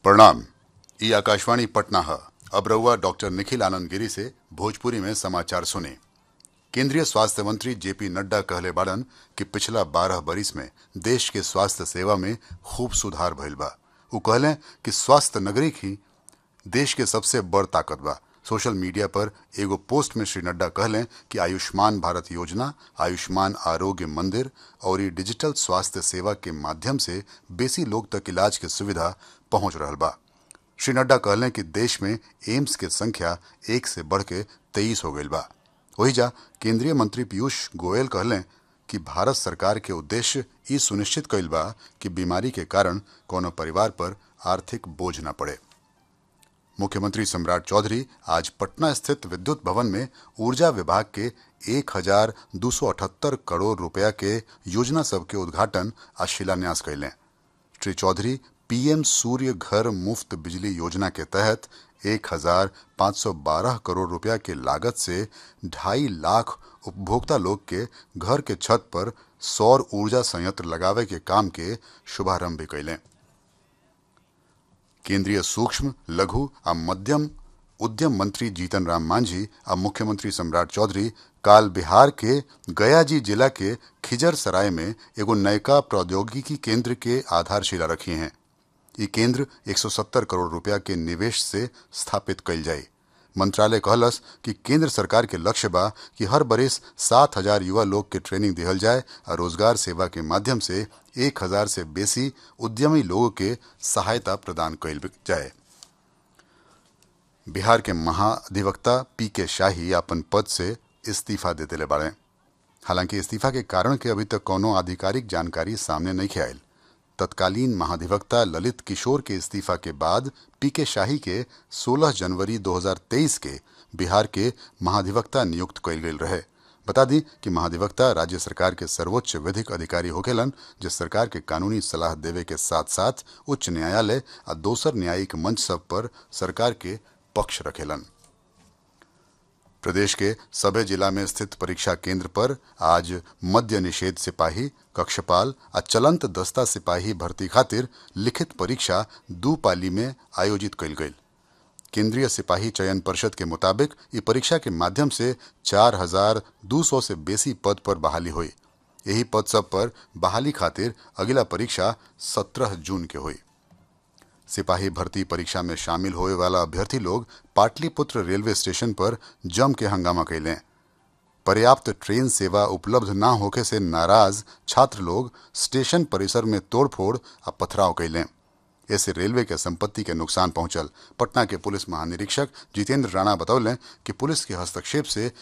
प्रणाम ई आकाशवाणी पटना है अब रहुआ डॉक्टर निखिल आनंद गिरी से भोजपुरी में समाचार सुने केंद्रीय स्वास्थ्य मंत्री जेपी नड्डा कहले बाड़न कि पिछला बारह बरिस में देश के स्वास्थ्य सेवा में खूब सुधार भइल बा उ कहले कि स्वास्थ्य नगरिक ही देश के सबसे बड़ ताकत बा सोशल मीडिया पर एगो पोस्ट में श्री नड्डा कहले कि आयुष्मान भारत योजना आयुष्मान आरोग्य मंदिर और ई डिजिटल स्वास्थ्य सेवा के माध्यम से बेसी लोग तक इलाज के सुविधा पहुंच रहल बा श्री नड्डा कहले कि देश में एम्स के संख्या एक से बढ़ के तेईस हो गई बा वही जा केंद्रीय मंत्री पीयूष गोयल कहले कि भारत सरकार के उद्देश्य ई सुनिश्चित कइल बा कि बीमारी के कारण कोनो परिवार पर आर्थिक बोझ न पड़े मुख्यमंत्री सम्राट चौधरी आज पटना स्थित विद्युत भवन में ऊर्जा विभाग के एक हजार दो सौ अठहत्तर करोड़ रुपया के योजना सब के उद्घाटन आ शिलान्यास कैले श्री चौधरी पीएम सूर्य घर मुफ्त बिजली योजना के तहत एक हजार पाँच सौ बारह करोड़ रुपया के लागत से ढाई लाख उपभोक्ता लोग के घर के छत पर सौर ऊर्जा संयंत्र लगावे के काम के शुभारंभ भी कैलें केंद्रीय सूक्ष्म लघु आ मध्यम उद्यम मंत्री जीतन राम मांझी आ मुख्यमंत्री सम्राट चौधरी काल बिहार के गयाजी जिला के खिजर सराय में एगो नयका प्रौद्योगिकी केंद्र के आधारशिला रखी हैं ये केंद्र 170 करोड़ रुपया के निवेश से स्थापित कइल जाये मंत्रालय कहलस कि केंद्र सरकार के लक्ष्य बा कि हर बरिस सात हजार युवा लोग के ट्रेनिंग दिहल जाए और रोजगार सेवा के माध्यम से एक हजार से बेसी उद्यमी लोगों के सहायता प्रदान कइल जाए बिहार के महाधिवक्ता पी के शाही अपन पद से इस्तीफा दे दिले बाड़े हालांकि इस्तीफा के कारण के अभी तक कोनो आधिकारिक जानकारी सामने नहीं आयल तत्कालीन महाधिवक्ता ललित किशोर के इस्तीफा के बाद पी के शाही के 16 जनवरी 2023 के बिहार के महाधिवक्ता नियुक्त कइल गेल रहे बता दी कि महाधिवक्ता राज्य सरकार के सर्वोच्च विधिक अधिकारी होखेलन जो सरकार के कानूनी सलाह देवे के साथ साथ उच्च न्यायालय आ दोसर न्यायिक मंच सब पर सरकार के पक्ष रखेलन प्रदेश के सभे जिला में स्थित परीक्षा केंद्र पर आज मद्य निषेध सिपाही कक्षपाल आ चलंत दस्ता सिपाही भर्ती खातिर लिखित परीक्षा दू पाली में आयोजित कइल गई केंद्रीय सिपाही चयन परिषद के मुताबिक ये परीक्षा के माध्यम से चार हजार दो सौ से बेसी पद पर बहाली हुई यही पद सब पर बहाली खातिर अगला परीक्षा सत्रह जून के हुई सिपाही भर्ती परीक्षा में शामिल होए वाला अभ्यर्थी लोग पाटलिपुत्र रेलवे स्टेशन पर जम के हंगामा कैलें पर्याप्त ट्रेन सेवा उपलब्ध न होके से नाराज छात्र लोग स्टेशन परिसर में तोड़फोड़ आ पथराव कैलें ऐसे रेलवे के संपत्ति के नुकसान पहुंचल पटना के पुलिस महानिरीक्षक जितेंद्र राणा बतौलें कि पुलिस के हस्तक्षेप से